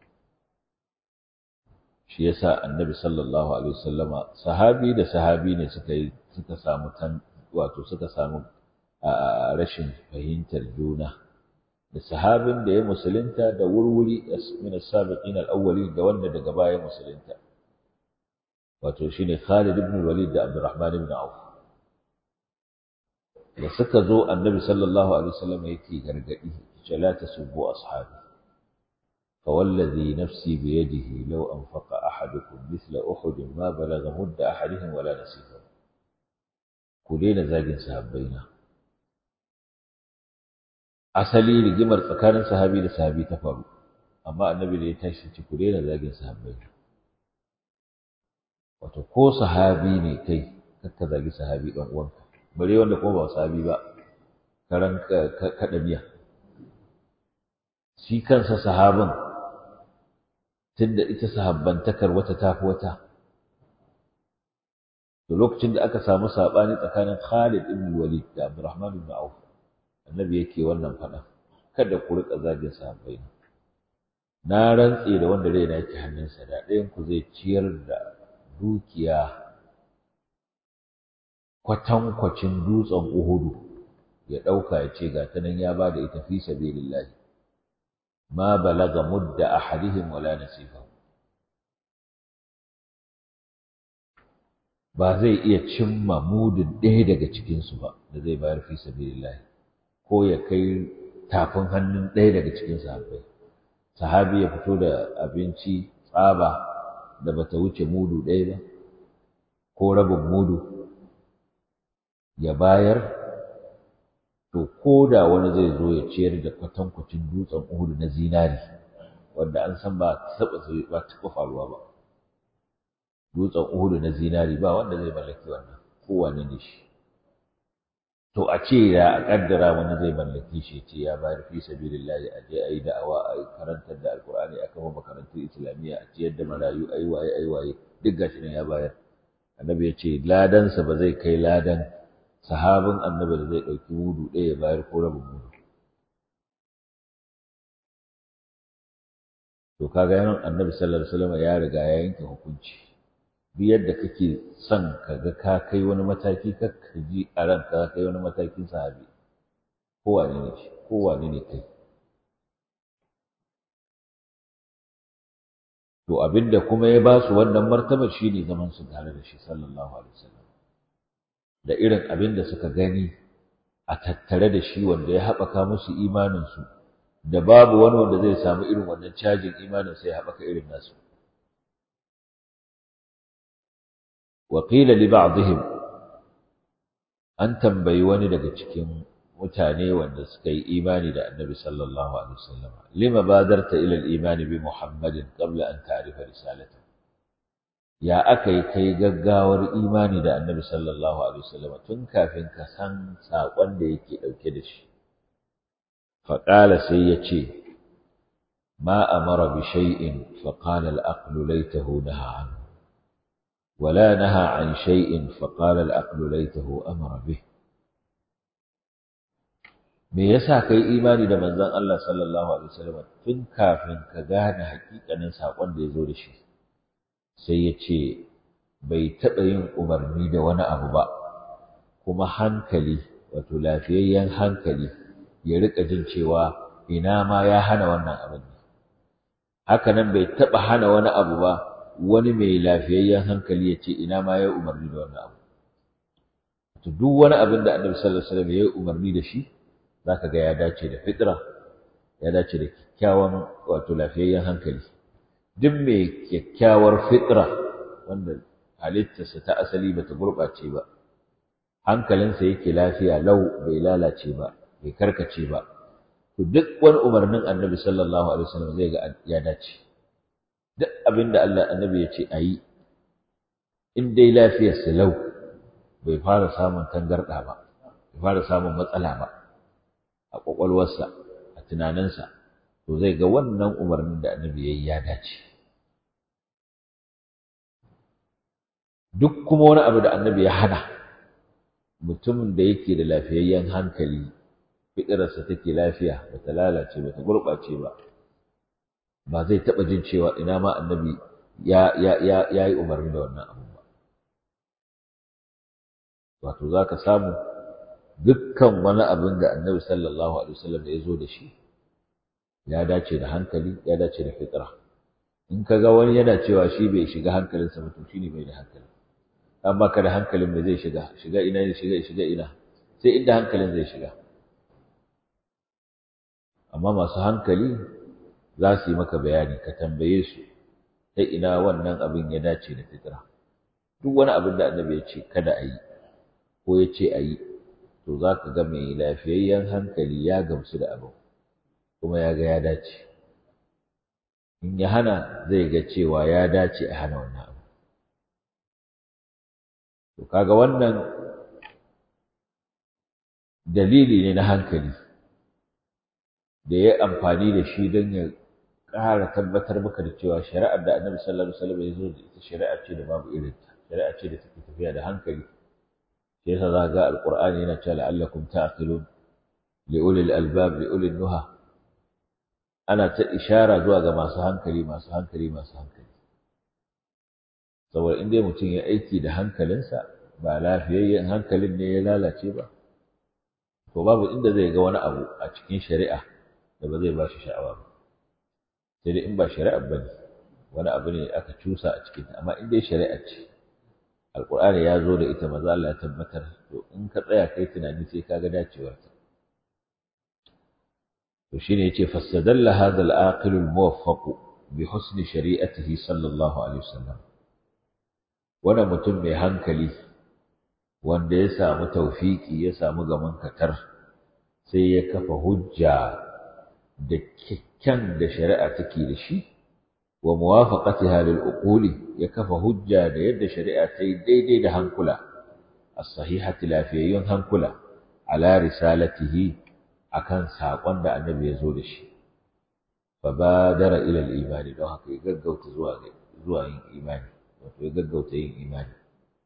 A: shi yasa annabi sallallahu alaihi wasallama sahabi da sahabi ne suka yi suka samu tan wato suka samu rashin fahimtar juna da sahabin da ya musulunta da wurwuri min as-sabiqin al-awwalin da wanda daga baya musulunta wato shine Khalid ibn Walid da Abdurrahman ibn Auf da suka zo annabi sallallahu alaihi wasallam yake gargadi ce la tasubbu ashabi فوالذي نفسي بيده لو أنفق أحدكم مثل أحد ما بلغ مد أحدهم ولا نصيفه كلنا زاجن sahabbaina. asali rigimar tsakanin sahabi da sahabi ta faru amma annabi da ya tashi ci ku daina zagin sahabbai wato ko sahabi ne kai kakka zagi sahabi dan uwanka bare wanda kuma ba sahabi ba karan kada miya shi kansa sahabin tunda ita sahabbantakar wata tafi wata to lokacin da aka samu sabani tsakanin Khalid ibn Walid da Abdurrahman ibn Auf annabi yake wannan fada kada ku rika zagin sahabbai na rantse da wanda raina yake hannunsa da ɗayan ku zai ciyar da dukiya kwatankwacin dutsen Uhudu ya ɗauka ya ce ga ta nan ya ba da ita fi sabilillahi ma balaga mudda ahadihim wala nasifahu ba zai iya cimma mudin ɗaya daga cikinsu ba da zai bayar fi sabilillahi ko ya kai tafin hannun ɗaya daga cikin sahabbai sahabi ya fito da abinci tsaba da bata wuce mudu ɗaya ba ko rabin mudu ya bayar to ko da wani zai zo ya ciyar da kwatankwacin dutsen uhudu na zinari wanda an san ba taɓa ba taɓa faruwa ba dutsen uhudu na zinari ba wanda zai mallaki wannan kowane ne shi to a ce ya a kaddara wani zai mallaki shi ce ya bayar fi sabilillahi a je a yi da'awa a yi karantar da alkur'ani a kafa makarantun islamiyya a ciyar da marayu a yi waye a yi waye duk gashi nan ya bayar annabi ya ce ladansa ba zai kai ladan sahabin annabi da zai ɗauki mudu ɗaya ya bayar ko rabin mudu to kaga yanon annabi sallallahu alaihi wasallam ya riga ya yanke hukunci duk yadda kake son ka ga ka kai wani mataki ka ji a ranka ka kai wani matakin sahabi kowane ne shi kowane ne kai to abinda kuma ya ba su wannan martaba shine zaman su tare da shi sallallahu alaihi wasallam da irin abin da suka gani a tattare da shi wanda ya haɓaka musu imaninsu da babu wani wanda zai samu irin wannan cajin imanin sai ya haɓaka irin nasu وقيل لبعضهم an tambayi wani daga cikin mutane wanda suka yi imani da annabi sallallahu alaihi wasallam lima badarta ila al-iman bi muhammadin qabla an ta'rifa risalata ya akai kai gaggawar imani da annabi sallallahu alaihi wasallam tun kafin ka san sakon da yake dauke da shi fa qala sai yace ma amara bi shay'in fa qala al-aqlu laytahu naha anhu ولا نهى عن شيء فقال العقل ليته أمر به me yasa kai imani da manzon Allah sallallahu alaihi wasallam tun kafin ka gane hakikanin sakon da ya zo da shi sai ya ce bai taɓa yin umarni da wani abu ba kuma hankali wato lafiyayyen hankali ya rika jin cewa ina ma ya hana wannan abin haka nan bai taɓa hana wani abu ba wani mai lafiyayyen hankali ya ce ina ma ya umarni da wannan abu to duk wani abin da annabi sallallahu alaihi wasallam ya yi umarni da shi zaka ga ya dace da fitra ya dace da kyakkyawan wato lafiyayyen hankali duk mai kyakkyawar fitra wanda halittarsa ta asali bata gurɓace ba hankalinsa yake lafiya lau bai lalace ba bai karkace ba to duk wani umarnin annabi sallallahu alaihi wasallam zai ga ya dace duk abin da Allah annabi ya ce a yi in dai lafiyarsa lau bai fara samun tangarɗa ba bai fara samun matsala ba a ƙwaƙwalwarsa a tunaninsa to zai ga wannan umarnin da annabi ya yi ya dace duk kuma wani abu da annabi ya hana mutumin da yake da lafiyayyen hankali fiƙirarsa take lafiya bata lalace bata gurɓace ba ba zai taɓa jin cewa ina ma annabi ya ya ya ya yi umarni da wannan abu ba wato za ka samu dukkan wani abin da annabi sallallahu alaihi wasallam ya zo da shi ya dace da hankali ya dace da fitra in ka ga wani yana cewa shi bai shiga hankalinsa ba to shine bai da hankali an baka da hankalin me zai shiga shiga ina ne shiga shiga ina sai inda hankalin zai shiga amma masu hankali za su yi maka bayani ka tambaye su ta ina wannan abin ya dace da fitra duk wani abin da annabi ya ce kada a yi ko ya ce a yi to za ka ga mai lafiyayyen hankali ya gamsu da abin kuma ya ga ya dace in ya hana zai ga cewa ya dace a hana wannan abu to kaga wannan dalili ne na hankali da ya amfani da shi don ya ƙara tabbatar maka da cewa shari'ar da annabi sallallahu alaihi wasallam ya zo da ita shari'a ce da babu irinta shari'a ce da take tafiya da hankali shi yasa za ga alqur'ani yana cewa la'allakum ta'qilun li ulil albab li ulil nuha ana ta ishara zuwa ga masu hankali masu hankali masu hankali saboda in dai mutum ya aiki da hankalinsa ba lafiyayyen hankalin ne ya lalace ba to babu inda zai ga wani abu a cikin shari'a da ba zai ba shi sha'awa ba sai dai in ba shari'a ba ne wani abu ne aka cusa a cikinta amma in dai shari'a ce alƙur'ani ya zo da ita maza Allah ya tabbatar to in ka tsaya kai tunani sai ka ga dacewarta to shine yace fasadalla hadha al-aqil al-muwaffaq bi husni shari'atihi sallallahu alaihi wasallam wanda mutum mai hankali wanda ya samu tawfiki ya samu gaman katar sai ya kafa hujja da kikkan da shari'a take da shi wa muwafaqatiha lil uquli ya kafa hujja da yadda shari'a ta yi daidai da hankula as-sahihati lafiyayyun hankula ala risalatihi akan saƙon da annabi ya zo da shi fa badara ila al-imani don haka ya gaggauta zuwa zuwa yin imani wato ya gaggauta yin imani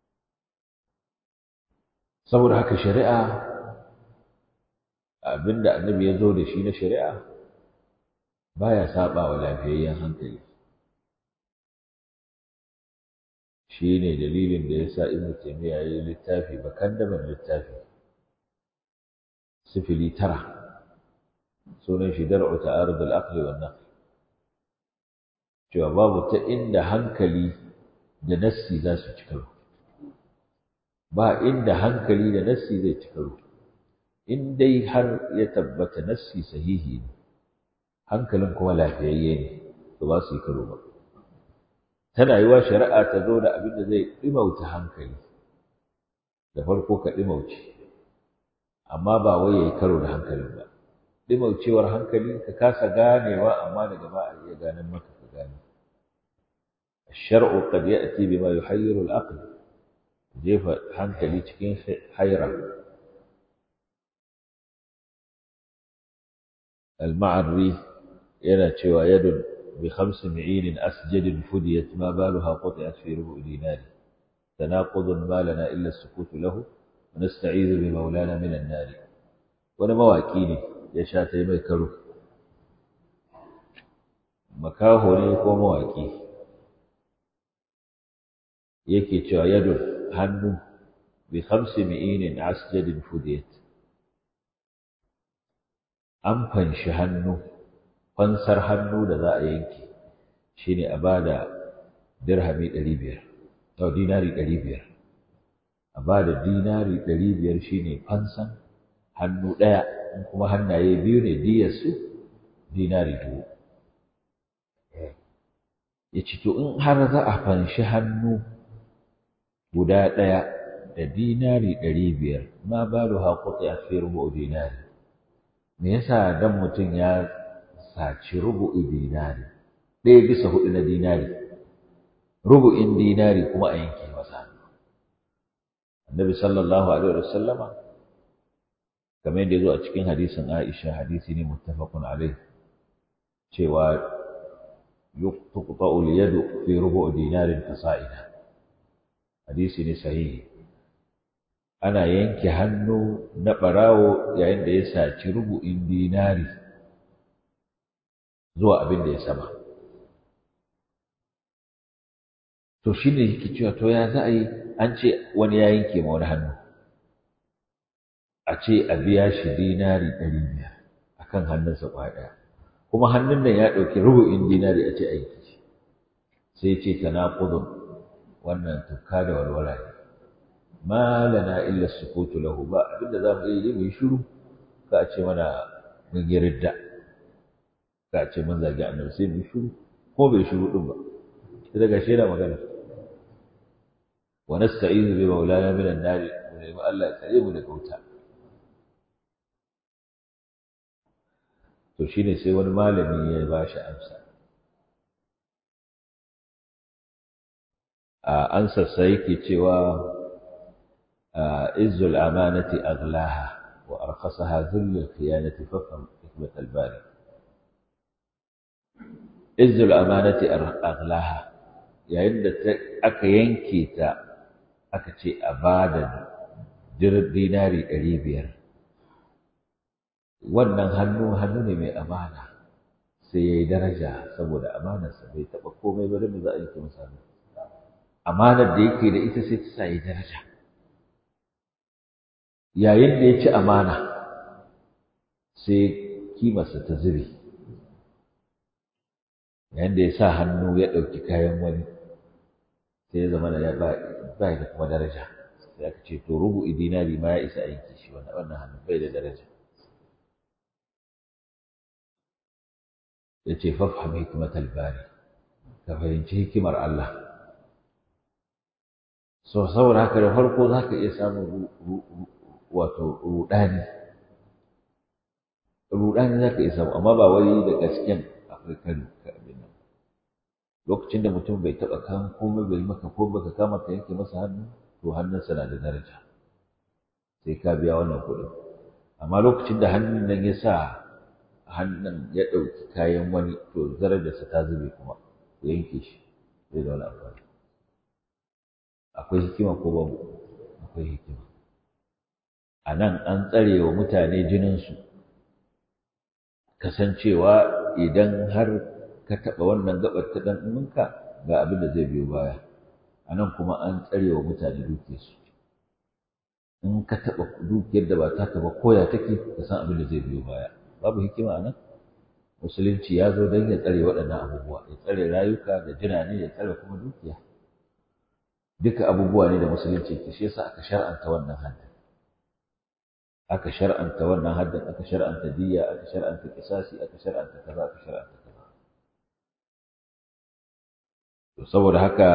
A: saboda haka shari'a abinda annabi ya zo da shi na shari'a baya saba wa lafiyayyen hankali shi ne dalilin da ya sa ibnu taymiya ya yi littafi bakan da littafi sifili tara sunan shi dar'u ta'arud al-aqli wan naql cewa babu ta inda hankali da nassi za su ci karo ba inda hankali da nassi zai ci karo in dai har ya tabbata nassi sahihi ne hankalin kuma lafiyayye ne to ba su yi karo ba tana yiwa shari'a ta zo da abin da zai ɗimauta hankali da farko ka ɗimauce amma ba wai ya yi karo da hankalin ba ɗimaucewar hankali ka kasa ganewa amma daga ba a iya ganin maka ka gane الشرع قد يأتي بما يحير العقل جيف hankali cikin haira المعري yana cewa yadun bi khamsi mi'in asjad fudiyat ma baluha quti'at fi rubu' dinari tanaqud ma lana illa as-sukut lahu wa nasta'izu bi maulana min an-nar wani mawaki ne ya sha tai mai karo makaho ne ko mawaki yake cewa yadun hannu bi khamsi mi'in asjad fudiyat an fanshi hannu fansar hannu da za a yanke shi ne a ba da dirhami ɗari biyar au dinari ɗari biyar a ba da dinari ɗari biyar shi ne fansan hannu ɗaya in kuma hannaye biyu ne diyarsu dinari dubu ya ce to in har za a fanshi hannu guda ɗaya da dinari ɗari biyar ma ba da haƙuƙi a fi rubu dinari me yasa dan mutum ya saci rubu'in dinari ɗaya bisa hudu na dinari rubu'in dinari kuma a yanke masa annabi sallallahu alaihi wa sallama kamar yadda ya zo a cikin hadisin Aisha hadisi ne muttafaqun alaihi cewa yuqta'u al-yadu fi rubu' dinarin fasa'ida hadisi ne sahihi ana yanke hannu na ɓarawo yayin da ya saci rubu'in dinari zuwa abin da ya sama to shi ne yake cewa to ya za a yi an ce wani ya yanke ma wani hannu a ce a biya shi dinari ɗari biyar a kan hannunsa ƙwaya ɗaya kuma hannun nan ya ɗauki rubu'in dinari a ce aiki shi sai ce tanaqudun wannan tukka da walwala ne ma lana illa sukutu lahu ba abinda za mu yi mu yi shiru ka a ce mana mun yi ridda ka a ce mun zagi annabi sai mu yi shiru ko bai shiru din ba sai daga shi yana magana wa nasta'izu bi maulana min an-nar mu nemi Allah ya tsare mu daga wuta to shine sai wani malami ya ba shi amsa a ansa sai yake cewa عز الأمانة أغلاها وأرخصها ذل الخيانة فافهم حكمة الباري عز الأمانة أغلاها yayin da aka yanke ta aka ce a ba da dinari ɗari biyar wannan hannu hannu ne mai amana sai ya yi daraja saboda amanarsa bai taɓa komai ba da za a yi masa amanar da yake da ita sai ta sa ya daraja yayin da ya ci amana sai kimarsa ta zube yayin da ya sa hannu ya ɗauki kayan wani sai ya zama da ya ba da kuma daraja sai aka ce to rubu dinari ma ya isa aiki shi wannan wannan hannu bai da daraja ya ce fafham hikmatal bari ka fahimci hikimar Allah so saboda haka da farko za ka iya samun wato rudani rudani za ka iya samu amma ba wai da gasken akwai kan ka abin nan lokacin da mutum bai taɓa kan komai bai maka ko baka kama ka yanke masa hannu to hannunsa na da daraja sai ka biya wannan kuɗin amma lokacin da hannun nan ya sa hannun ya ɗauki kayan wani to darajarsa ta zube kuma ku yanke shi zai da wani amfani akwai hikima ko babu akwai hikima a nan an tsare wa mutane jininsu kasancewa idan har ka taɓa wannan gabar ta ɗan uwanka ga abin da zai biyo baya a nan kuma an tsare wa mutane dukiyarsu in ka taɓa dukiyar da ba taka ba koya take ka san abin da zai biyo baya babu hikima a nan musulunci ya zo don ya tsare waɗannan abubuwa ya tsare rayuka da jinane ya tsare kuma dukiya duka abubuwa ne da musulunci ke shi yasa aka shar'anta wannan haddin aka shar'anta wannan haddin aka shar'anta diyya aka shar'anta kisasi aka shar'anta kaza aka shar'anta kaza to saboda haka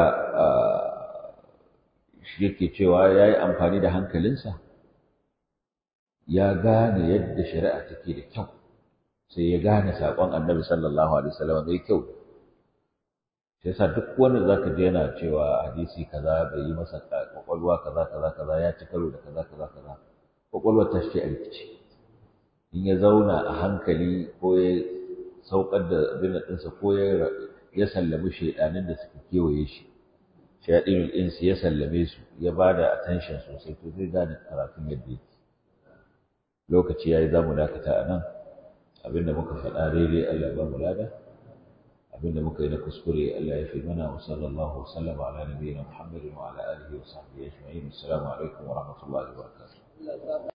A: shi yake cewa ya yi amfani da hankalinsa ya gane yadda shari'a take da kyau sai ya gane saƙon annabi sallallahu alaihi wasallam mai kyau sai yasa duk wanda zaka je yana cewa hadisi kaza bai yi masa kwakwalwa kaza kaza kaza ya ci karo da kaza kaza kaza kwakwalwar ta ce a rikici in ya zauna a hankali ko ya saukar da abin ɗinsa ko ya sallami shaidanin da suka kewaye shi shaɗin ɗinsu ya sallame su ya ba da attention sosai to zai gane karatun yadda yake lokaci ya yi za mu dakata a nan abinda muka faɗa daidai Allah ba mu lada abinda muka yi na kuskure Allah ya fi mana wa sallallahu wa sallama ala nabiyyina Muhammadin wa ala alihi wa sahbihi ajma'in assalamu alaikum wa rahmatullahi wa barakatuh